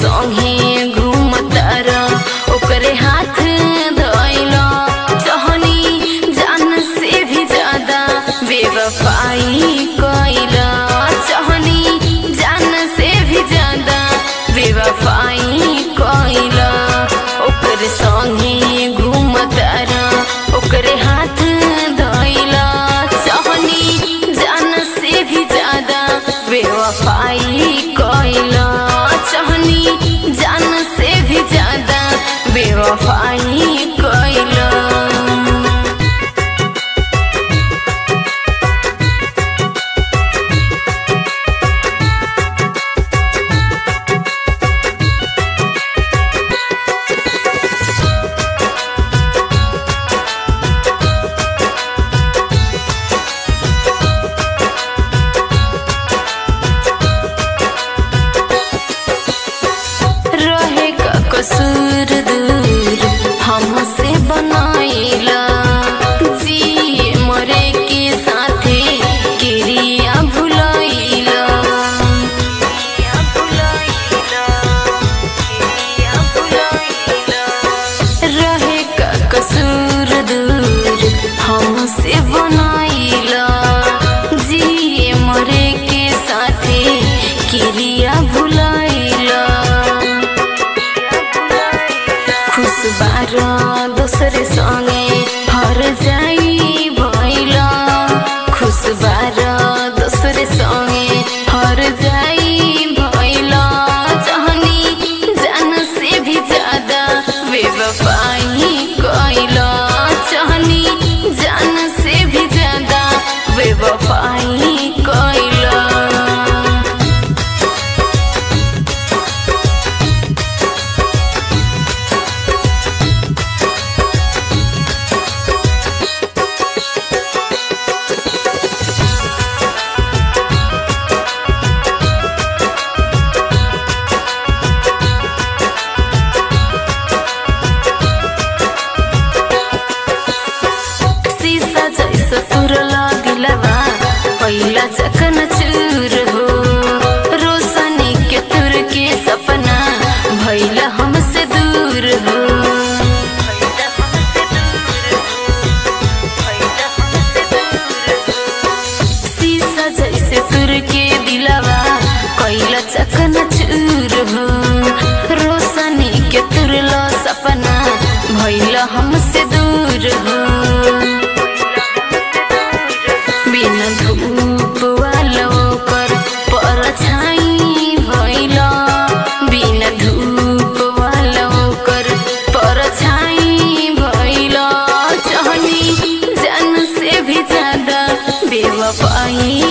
संगे घूमतार ओकरे हाथ धइल चहनी जान से भी ज्यादा बेवफाई कइल चहनी जान से भी ज्यादा बेवफाई कइल ओकरे संगे घूमतार ओकरे हाथ धइल चहनी जान से भी ज्यादा बेवफाई कइल चहनी जान से भी ज्यादा बेवफाई कइल रहे का कसूर दूर हमसे बनाइला जिए मरे के साथे किरिया भुलाइला रहे का कसूर दूर हमसे बनाइला जिए मरे के साथे किरिया भुलाइला खुश बार दोसर संगे हर जाई भइला खुश बार दोसर संगे हर जाई भइला जहनी जान से भी ज्यादा बेवफाई कइला जहनी जान से भी ज्यादा बेवफाई कइला शीशा जैसा तुरला दिलवा पहिला चकन चूर हो रोशनी के तुर के सपना भैला हमसे दूर हो शीशा जैसे तुर के दिलवा कैला चकन चूर हो रोशनी के तुरला सपना भैला हमसे दूर हो बिना धूप वालो कर परछाई भइला बिना धूप वालो कर परछाई भइला चहनी जान से भी ज्यादा बेवफाई